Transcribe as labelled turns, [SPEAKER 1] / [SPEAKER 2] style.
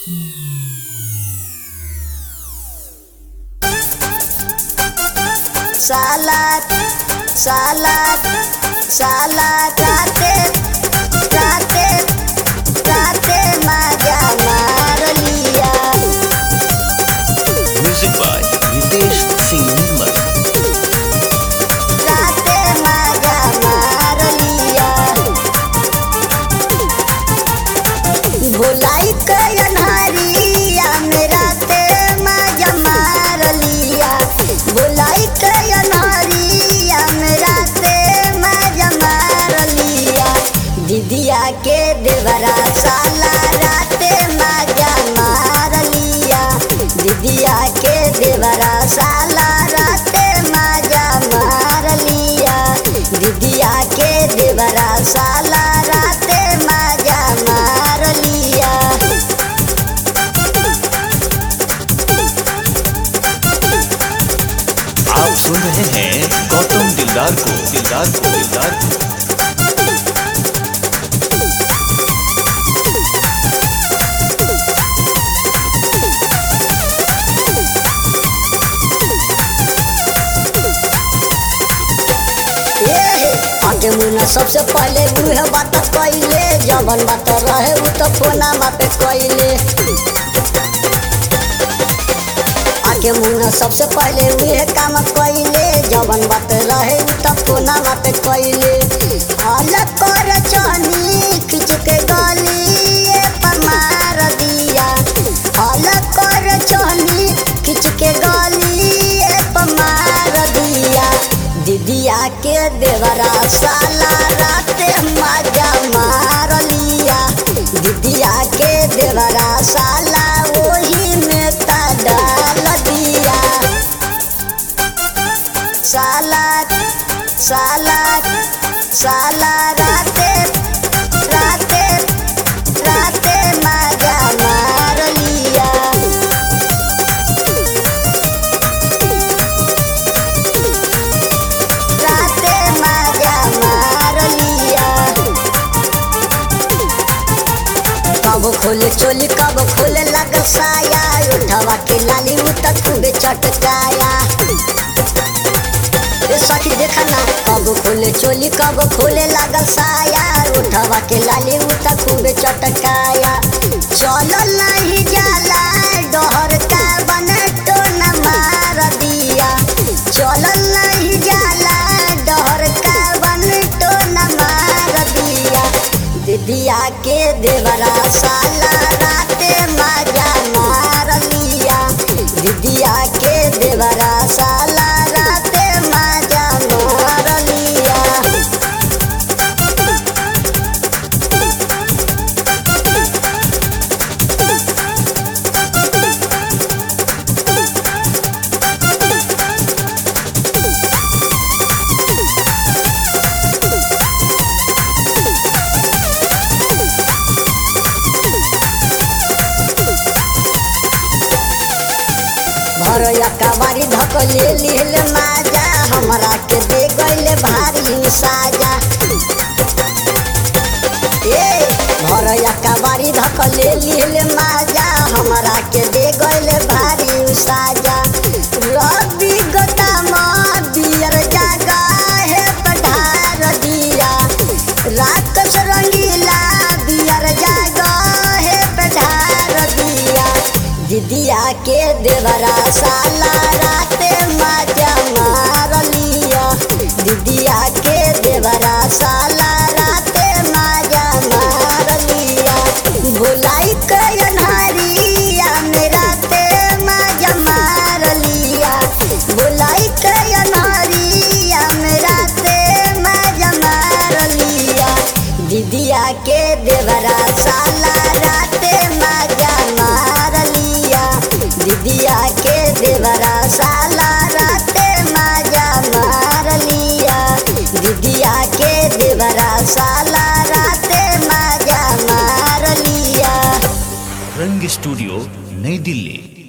[SPEAKER 1] सालात सालात सालात राते राते राते माझ्या मारलिया
[SPEAKER 2] Music by Ritesh Singh Nirmal.
[SPEAKER 1] राते माझ्या मारलिया बोलाई कयन्हारिया मेरा ते माझ्या मारलिया बोलाई कयन्हारिया मेरा ते माझ्या मारलिया दीदिया के देवरा साला राते माझ्या मारलिया दीदिया के देवरा साला राते माझ्या मारलिया दीदिया के देवरा साला राते माझ्या मारलिया
[SPEAKER 2] आप सुन रहे हैं गौतम दिलदार को दिलदार को दिलदार को
[SPEAKER 1] आगे मुना सबसे पहले उहे बात कइले जवन बात रहे उ तो फोना पे कइले आगे मुना सबसे पहले उहे काम कइले जवन बात रहे उ तो फोना पे कइले हाल कर चनी खिंच के गली पर मार दिया हाल कर चनी खिंच के गली पर मार दिया दीदिया के देवरा साला राते मजा मार लिया दीदिया के देवरा साला वही में ता डाल दिया साला साला साला राते राते राते मजा मार लिया राते माझ्या मारलिया कब खोले चोली कब खोले लग साया उठवा के लाली उत खूबे चटकाया ए सखी देखा ना कब खोले चोली कब खोले लग साया उठवा के लाली उत खूबे चटकाया चलो नहीं जाला डहर का बन तो न मार दिया चलो नहीं जाला डहर का बन तो न मार दिया दीदिया के देवरा साला राते मजा मार लिया दीदिया के देवरा साला राते मजा मार लिया भरया कबारी धक ले लिहल माजा हमरा के दे गइले भारी साजा ए भरया कबारी धक ले लिहल माजा हमरा के दे गइले भारी साजा रवि गोदाम बियर जागा है पठार दिया राक्षस रंगीला बियर जागा है पठार दिया दीदिया के देवरा साला राते मजा मार लिया दीदिया के देवरा साला राते मजा मार लिया भुलाई कयन्हारिया मेरा ते मजा मार लिया भुलाई कयन्हारिया मेरा ते मजा मार लिया दीदिया के देवरा साला राते मजा मार लिया दीदिया के देवरा साला राते मजा मार लिया दीदिया के देवरा साला राते मजा मार लिया
[SPEAKER 2] रंग स्टूडियो नई दिल्ली